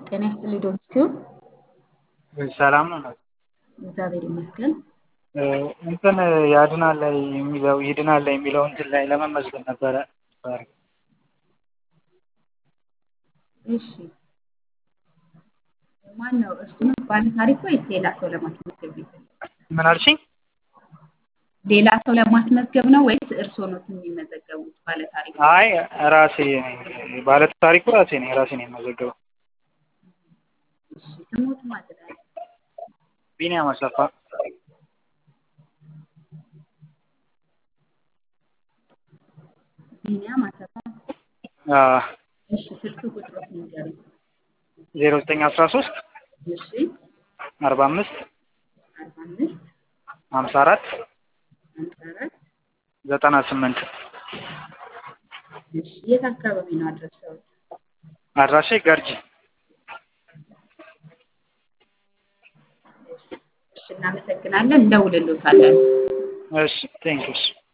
ጤና ይስጥልኝ ዶክተር ሰላም ነው። እግዚአብሔር ይመስገን። እንትን ያድናል ላይ የሚለው ይድናል ላይ የሚለው እንትን ላይ ለመመዝገብ ነበረ። እሺ ማን ነው እሱ ነው ባለ ታሪክ ወይስ ሌላ ሰው ለማስመዝገብ ነው? ምን አልሽኝ? ሌላ ሰው ለማስመዝገብ ነው ወይስ እርስዎ ነው የሚመዘገቡት ባለ ታሪክ? አይ ራሴ ነኝ ባለ ታሪኩ ራሴ ነኝ ራሴ ነኝ የምመዘገበው። እሺ ስሞት ማለት ነው? ቢኒያም አሰፋ ቢኒያም አሰፋ። እሺ ስልክ ቁጥሮት ንገሩኝ። ዜሮ ዘጠኝ አስራ ሶስት እሺ አርባ አምስት አርባ አምስት ሀምሳ አራት ሀምሳ አራት ዘጠና ስምንት እሺ የት አካባቢ ነው አድራሻዎት? አድራሻ ገርጂ እሺ እናመሰግናለን። እንደውልሎታለን። እሺ ቴንኪውስ